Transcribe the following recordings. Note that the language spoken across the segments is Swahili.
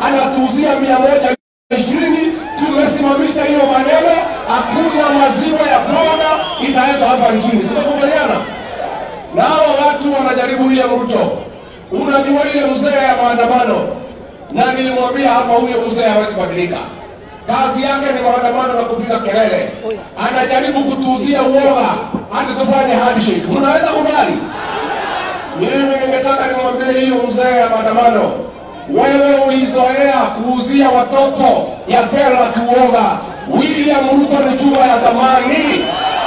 anatuuzia mia moja ishirini. Tumesimamisha hiyo maneno, hakuna maziwa ya Florida itaenda hapa nchini. Tumekubaliana na hawa watu wanajaribu ile Ruto. Unajua ile mzee ya maandamano, na nilimwambia hapa, huyo mzee hawezi badilika. Kazi yake ni maandamano na kupiga kelele, anajaribu kutuuzia uoga, hata tufanye handshake. Mnaweza kubali? Mimi ningetaka nimwambie hiyo mzee ya maandamano, wewe ulizoea kuuzia watoto ya sera kiuoga. William Ruto ni chuma ya zamani,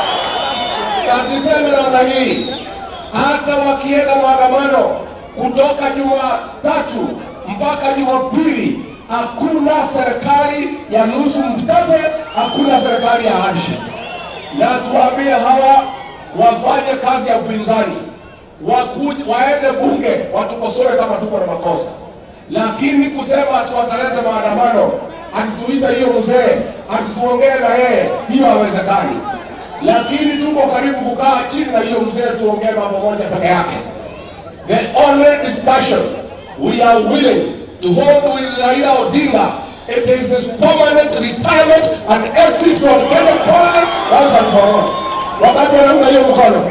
na tuseme namna hii, hata wakienda maandamano kutoka Jumatatu mpaka Jumapili, hakuna serikali ya nusu mkate, hakuna serikali ya handshake. Na tuambie hawa wafanye kazi ya upinzani wakuje waende bunge watukosoe kama tuko na makosa, lakini kusema ati wataleta maandamano ati tuite hiyo mzee ati tuongee na yeye, hiyo hawezekani. Lakini tuko karibu kukaa chini na hiyo mzee tuongee mambo moja peke yake. The only discussion we are willing to hold with Raila Odinga it is his permanent retirement and exit from Kenya politics once and for all. Wakati wanaunga hiyo mkono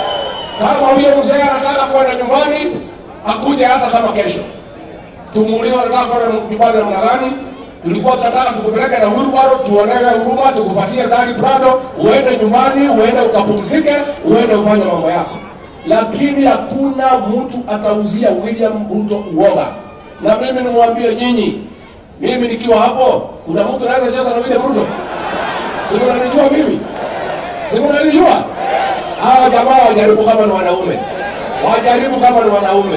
kama huyo mzee anataka kwenda nyumbani akuje hata kama kesho. Tumuulize anataka kwenda nyumbani namna gani? Tulikuwa tunataka tukupeleke na wheelbarrow, tuonewe huruma, tukupatie gari Prado, uende nyumbani, uende ukapumzike, uende ufanye mambo yako, lakini hakuna mtu atauzia William Ruto uoga. Na mimi nimwambie nyinyi, mimi nikiwa hapo, kuna mtu anaweza cheza na William Ruto? Si mnanijua mimi? Si mnanijua? hawa jamaa wajaribu kama ni wanaume, wajaribu kama ni wanaume.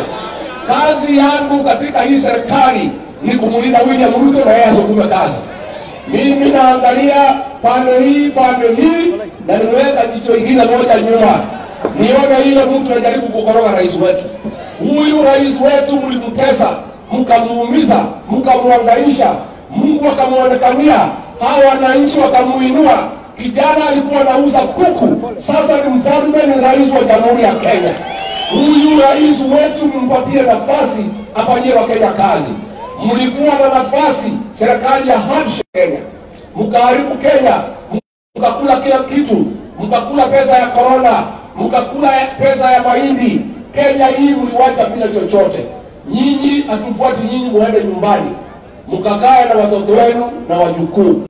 Kazi yangu katika hii serikali ni kumlinda William Ruto na yeye asukume kazi. Mimi naangalia pande hii pande hii, na nimeweka jicho ingine moja nyuma, nione ile mtu anajaribu kukoroga rais wetu. Huyu rais wetu mlimtesa, mkamuumiza, mkamwangaisha, Mungu akamwonekania, hawa wananchi wakamuinua kijana alikuwa anauza kuku, sasa ni mfalme, ni rais wa jamhuri ya Kenya. Huyu rais wetu mpatie nafasi afanyie Wakenya kazi. Mlikuwa na nafasi serikali ya handshake Kenya, mkaharibu Kenya, mkakula kila kitu, mkakula pesa ya korona, mkakula pesa ya mahindi. Kenya hii mliwacha bila chochote. Nyinyi hatufuati nyinyi, muende nyumbani mkakae na watoto wenu na wajukuu.